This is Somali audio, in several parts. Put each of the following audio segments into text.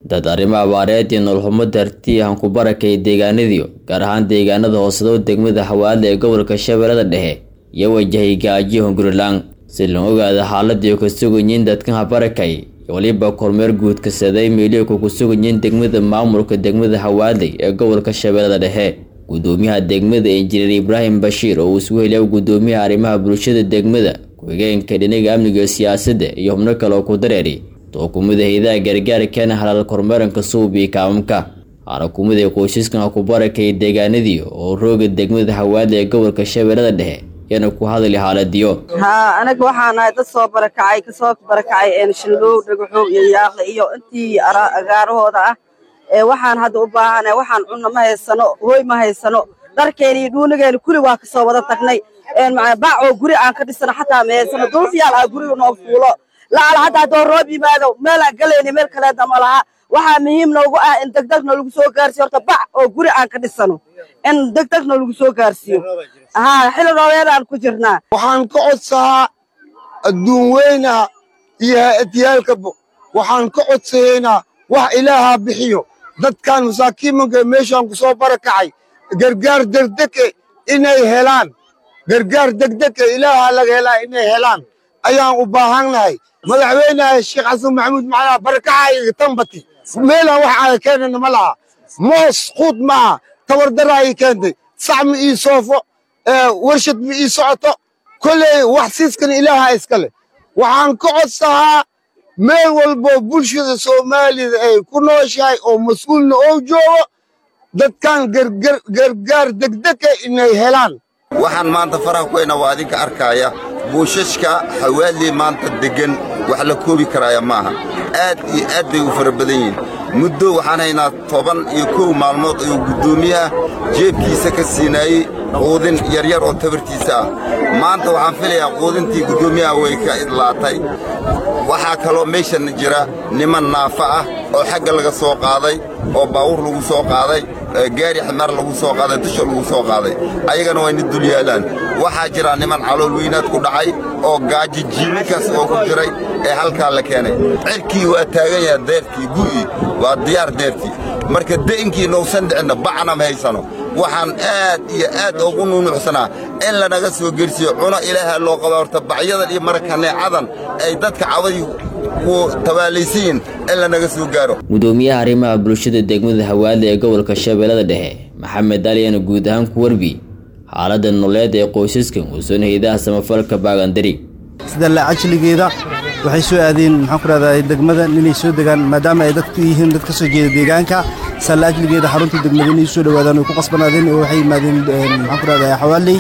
dad arrimo abaareed iyo nololxumo dartii aan ku barakay deegaanadiyo gaar ahaan deegaanada hoosedow degmada xawaadle ee gobolka shabeellada dhexe iyo wajahay gaajiyo hungurilaan si loo ogaado xaaladii ka suganyiin dadkan habarakay iyo weliba kormeer guud kasaday meeliyoku ku suganyiin degmada maamulka degmada xawaadley ee gobolka shabeellada dhexe gudoomiyaha degmada injineer ibraahim bashiir oo uu isugu heliya gudoomiyaha arrimaha bulshada degmada ku-xigeenka dhinaga amniga siyaasadda iyo xubno kale oo ku dareeri tookumada hayadaha gargaarkana halaal kormeeranka suubii kaamamka xarakumada qoysaskan ha ku barakay deegaanadii oo rooga degmada xawaadle ee gobolka shabeellada dhexe yana ku hadli xaaladiyo haa anaga waxaan nahay dad soo barakacay kasoo barakacay shallow dhagaxow iyo yaaqle iyo intii agaarahooda ah waxaan hadda u baahana waxaan cunno ma haysano hooy ma haysano dharkeena iyo dhuunigeena kuli waa kasoo wada tagnay bac oo guri aan ka dhisano xataa ma haysano dulfiyaal ah guriga noo fuulo lacala hadda haddoo roob yimaado meelaan galayna meel kaleedna ma laha waxaa muhiim noogu ah in degdegna lagu soo gaarsiyo horta bac oo guri aan ka dhisano in degdegna lagu soo gaarsiiyo haa xili roobeedaan ku jirnaa waxaan ka codsahaa adduun weynaha iyo hay-adyaalkaba waxaan ka codsayaynaa wax ilaahaa bixiyo dadkan masaakiimanka meeshaan ku soo barakacay gargaar degdege inay helaan gargaar degdege ilaahaa laga helaa inay helaan ayaan u baahannahay madaxweynaha sheekh xasan maxamuud macalaa barakacayga tambati meelaan wax aaga keenana ma laha moos quud maaha tabardaraayi keentay sac ma ii soofo warshad ma ii socoto kolley wax siiskan ilaaha iskale waxaan ka codsahaa meel walbo bulshada soomaalida ay ku nooshahay oo mas-uulna oo joogo dadkan gargaar degdega inay helaan waxaan maanta faraha ku haynaa waa adinka arkaaya buushashka xawaadlii maanta deggan wax la koobi karaaya maaha aad iyo aad bay u fara badan yihiin muddo waxaan haynaa toban iyo kow maalmood ayuu guddoomiyaha jeebkiisa ka siinaayey quudin yaryar oo tabartiisa ah maanta waxaan filayaa quudintii guddoomiyaha way ka idlaatay waxaa kaloo meeshan jira niman naafa ah oo xagga laga soo qaaday oo baawur lagu soo qaaday gaari ximaar lagu soo qaaday dusha lagu soo qaaday ayagana wayna dul yaalaan waxaa jira niman calool weynaad ku dhacay oo gaaji jiibinkaas oo ku jiray ee halkaa la keenay cirkii waa taagan yaha deertii gu'ii waa diyaar deertii marka de'inkii nousan dhicinna bacna ma haysano waxaan aad iyo aad ugu nuunuucsanaa in lanaga soo gersiyo cuno ilaaha loo qaba horta bacyadan iyo marakaneecadan ay dadka cabadii ku tabaalaysayiin in lanaga soo gaaro gudoomiyaha arrimaha bulshada degmada hawaadle ee gobolka shabeellada dhexe maxamed aliyana guud ahaan ku warbi xaaladda nololeed ee qoysaskan uusan haydaha samafalka baagandari sida laacajligeeda waxay soo aadeen maxaan ku rahdaa degmada inay soo degaan maadaama ay dadku yihiin dad ka soo jeeda deegaanka saa laajligeeda xarunta degmada inay soo dhowaadaan way ku qasbanaadeen oo waxay yimaadeen maxaan ku rahdaa xawaaley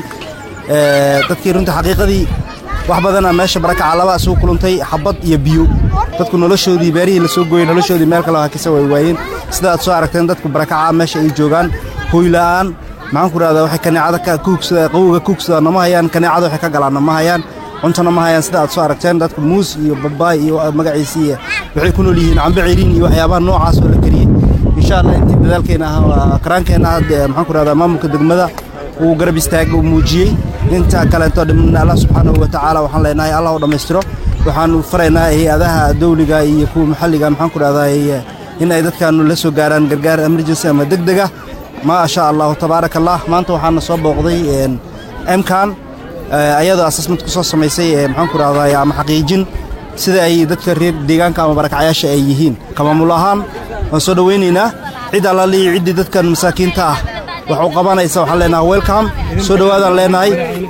dadkii runta xaqiiqadii wax badana meesha barakaca laba isugu kulantay xabad iyo biyo dadku noloshoodii beerihii la soo gooyey noloshoodii meel kale hakisa way waayeen sida aad soo aragteen dadku barakaca meesha ay joogaan hooyla'aan maxaan ku rahdaa waxay kaneecada kuugsada qawowga kuugsada nama hayaan kaneecada waxay ka galaan nama hayaan cuntona ma hayaan sida aad soo aragteen dadku muus iyo babaay iyo magaciisii waxay ku nool yihiin cambe ciriin iyo waxyaabaha noocaas oo la kariyey insha allah intii dadaalkeena ah karaankeenna ah maxaan ku rahdaa maamulka degmada uu garab istaaga uu muujiyey inta kaleeto dhimanna allah subxaanahu watacaala waxaan leenahay allah u dhammaystiro waxaanu faraynaa hay-adaha dawliga iyo kuwa maxalliga maxaan ku rahdaa in ay dadkaanu la soo gaaraan gargaar emergency ama degdega maa sha allahu tabaaraka allah maanta waxaana soo booqday emkan ayadoo assessment ku soo samaysay maxaan ku rahdaa ama xaqiijin sida ay dadka reer deegaanka ama barakacyaasha ay yihiin kamaamul ahaan waan soo dhowaynaynaa cid allaliyo ciddii dadkan masaakiinta ah wax u qabanaysa waxaan leenahay welcome soo dhowaadaan leenahay